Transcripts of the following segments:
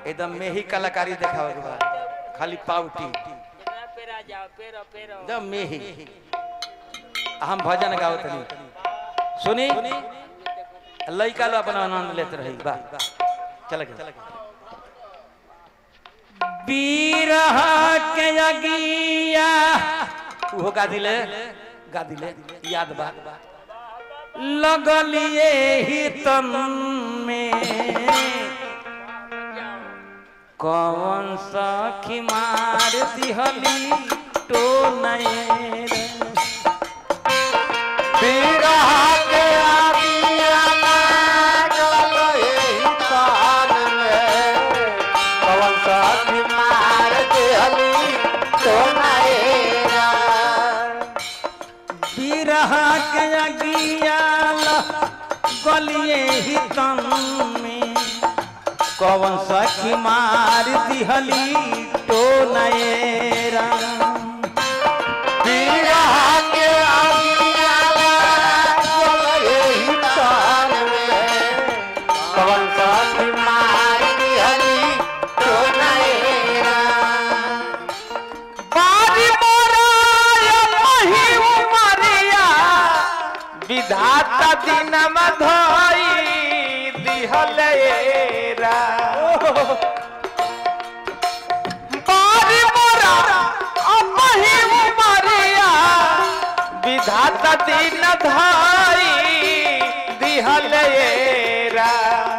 एकदम में ही कलाकारी देखावे के बा खाली पावटी एकरा पेरा जाओ पेरो पेरो एकदम में ही हम भजन गावत नहीं सुनी लइका लो अपना आनंद लेते रही बा चल गए बीरह के अगिया उहो गा दिले गा दिले याद बा लगलिए ही तन में कौन सखी मार दिहली तो नैर बिरह के आगिया लागल एही तान में कवन साथी मार देहली तो नैरा बिरह के अगियाल गलिए ही तन में कौन सखी मार दिहली तो नैरा बिरह के आगिया लागल एही तान में कवन साथी मार देहली तो नैरा बारी मोरा मही उमरिया विधाता दिनम धोई दिहलेरा बारी मोरा मही उमरिया विधाता दिन धोई दिहलेरा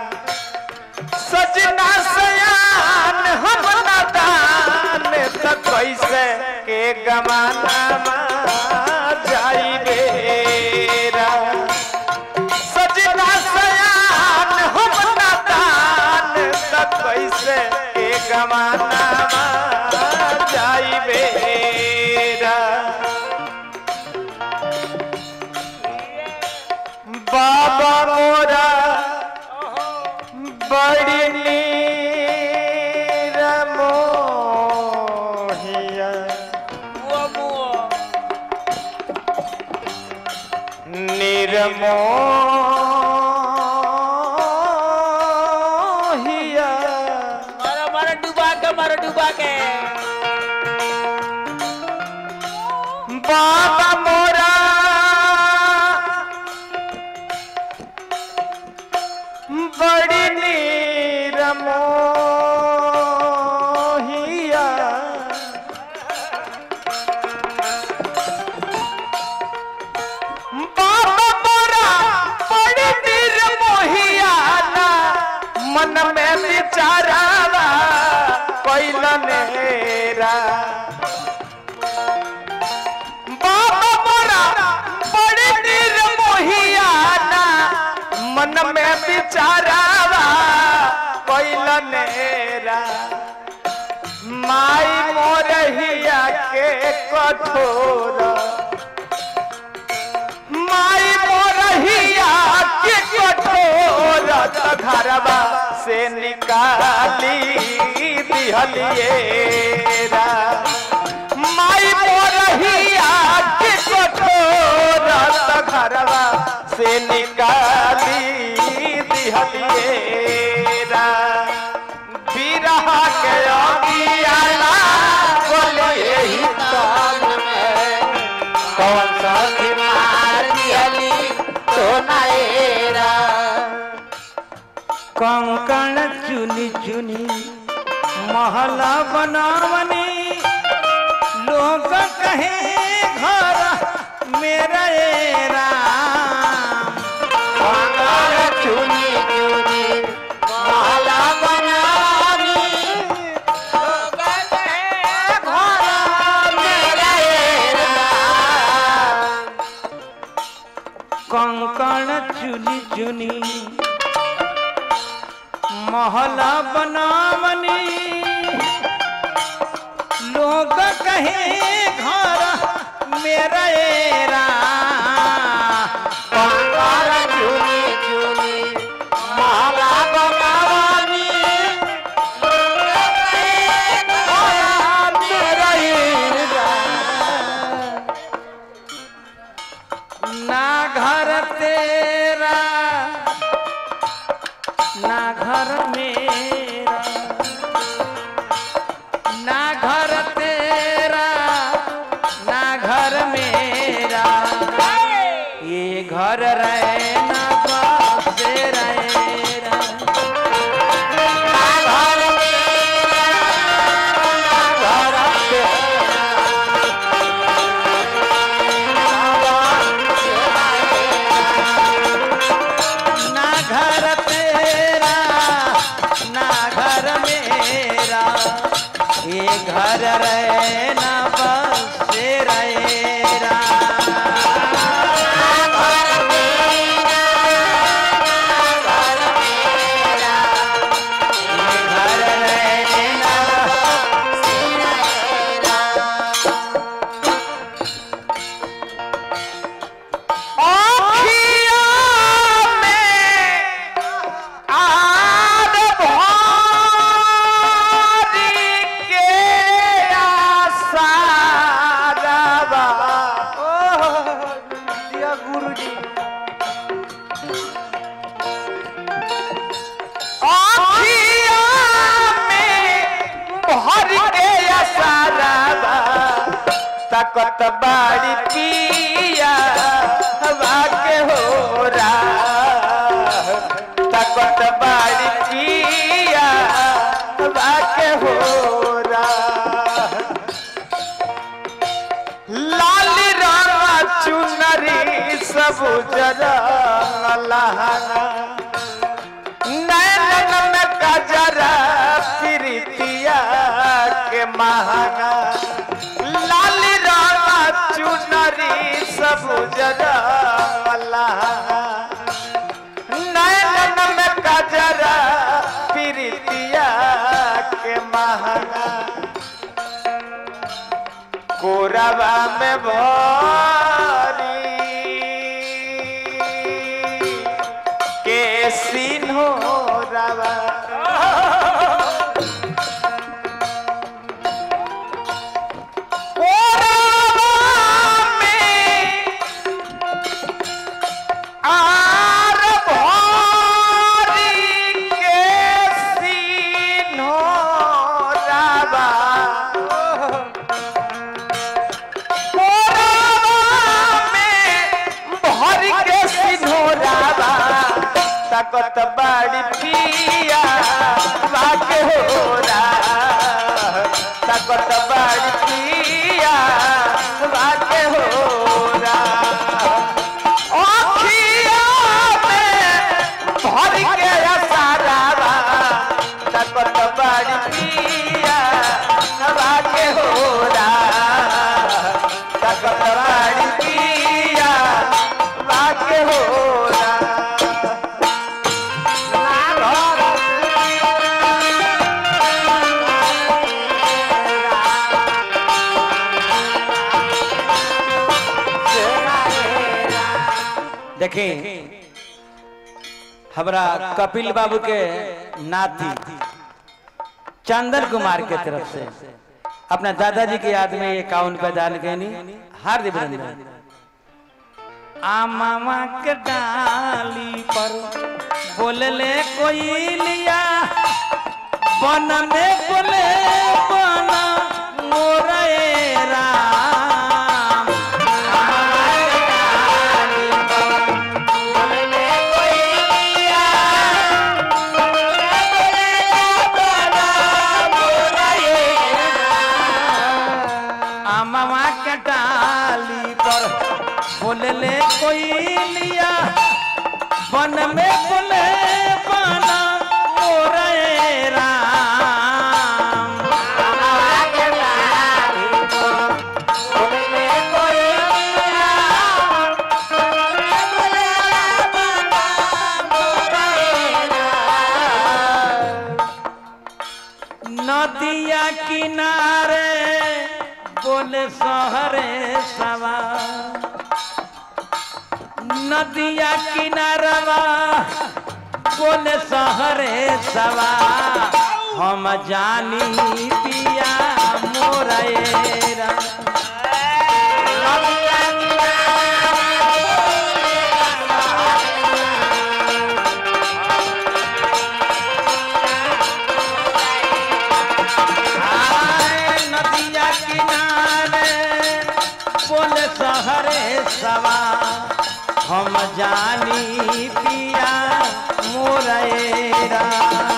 सजना सयान हम दान त कैसे के गमाना जाई बेरा सजना सयान हम दान त कैसे के गमाना जाई बेरा बाबा मोरा बड़ी नीर मोहिया मुओ मुओ निर्मोहिया मारो मारो डुबा के मारो डुबा के बाबा मोरा बड़ी नीर मोहिया बाबा मोरा बड़ी नीर मोहिया ना मन में विचारावा कैल नेरा बाबा मोरा बड़ी नीर मोहियाना मन में विचारावा कैल नेरा माई मोरहिया के कठोर माई मोरहिया के कठोर त घरवा से निकाली दिहलिएरा माई मोरहिया के कठोर त घरवा से निकाली दिहलिएरा बिरह के अगियाला बोले एही तान में कवन साथी मार दिहली तो नैरा कंकण चुनी चुनी महला बनावनी लोग कहे घर मेरा ये राम कंगन चुनी चुनी माला बनानी मेरा ये राम। कंकण चुनी चुनी महला बनावनी लोग कहे घर मेरा ये राम कंगन चुनी चुनी माला बनानी मेरा ये राम। ना घर तेरा ना घर मेरा ये घर रहना बसे रहेरा ये घर रहना आँखिया में आर भारी के आसारवा। ओह, दिया गुरुजी आँखिया में भर के आसारवा। तकत बाड़ी पिया हवा के हो रहा तकत बाड़ी पिया हवा के हो रहा लाल रंग चुनरी सब जरा लहंगा नैनन में कजरा प्रीतिया के महंगा लाल रामा चुनरी सब जरा लहंगा नैनन में कजरा प्रीतिया के महंगा कोरबा में भरी के सिन्हो रवा कोरबा में आर भरी के सिन्हो रवा भर के सिन्होरावा तकत बाड़ी पिया बाके होरा तकत बाड़ी पिया बाके होरा अखिया में भर के असारावा तकत बाड़ी पिया बाके होरा तकत बाड़ी पिया बाके होरा देखें हमरा कपिल बाबू के नाती चंदन कुमार के तरफ से अपना दादाजी के याद में इक्यावन पे दान कहनी हार्दिक अभिनंदन आमामा के डाली पर बोलले कोई लिया बन में बोले बन मोरे राम आमामा के डाली पर बोलले कोई लिया बन में बोले बना मोरे राम नदिया किनारे बोले सहरे सवा नदिया किनारवा बोले सहरे सवा हम जानी पिया मोरेरा आए नदिया किनारे बोले सहरे सवा हम जानी पिया मोरेरा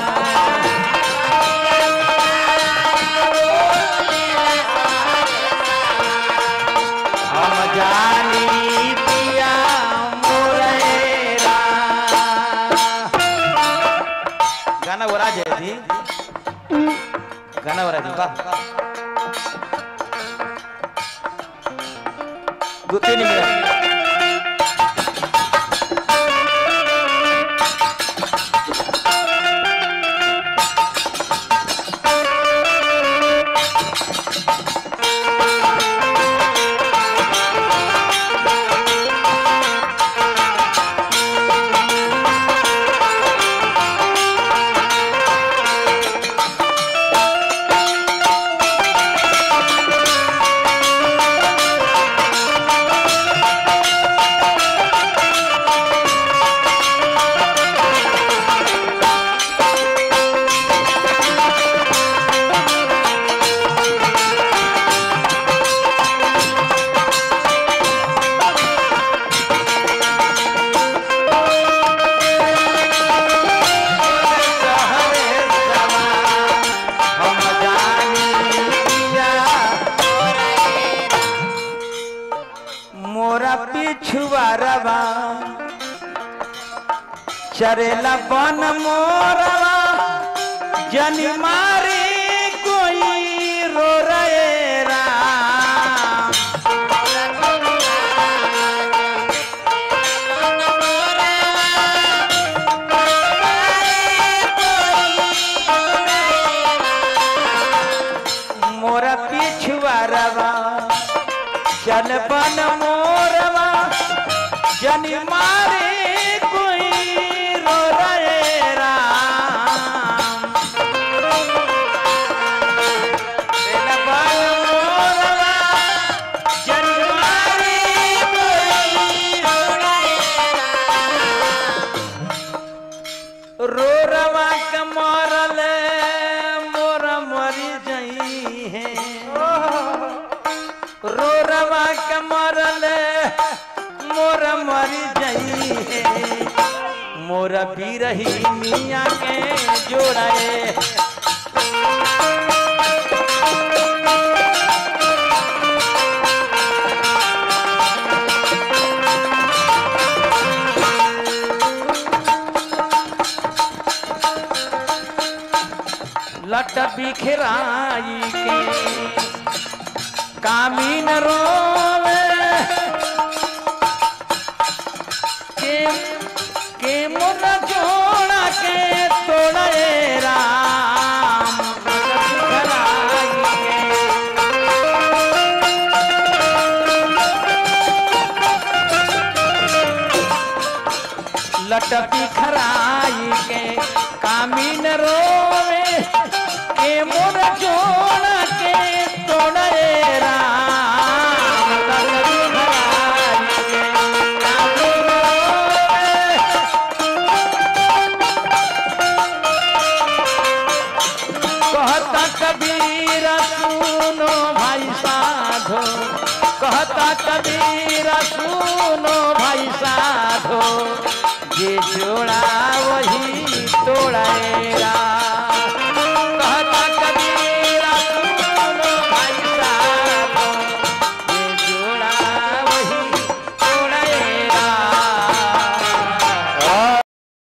हम जानी पिया मोरेरा गाना वो राज है थी गाना बना दी वाह दो तीन मिनट हम जानिया मोरा पिछुआरवा चरेला बन मोरवा जनी मारी कोई रो रे राम मोरा पिछुआरवा चल बन मोरवा जनी मारे कोई रो रे राम चल बन मोरवा, जनी मारे कोई रो रे राम। रो रवा के मरल मोर मरी जई है रो रवा के मरल मोर मरी जई है मोर बिरही मिया के जोड़े लट बिखराई के कामीन रोवे के के मुन जोड़ा के तोड़े राम बिखराई के लटकी खराई के कामीन रोवे के मोर जोड़ के तोड़े राम लटकी खराई के कामीन रोवे कहता कबीर सुनो भाई साधो कहता कबीर सुनो भाई साधो ये जोड़ा वही तोड़ेगा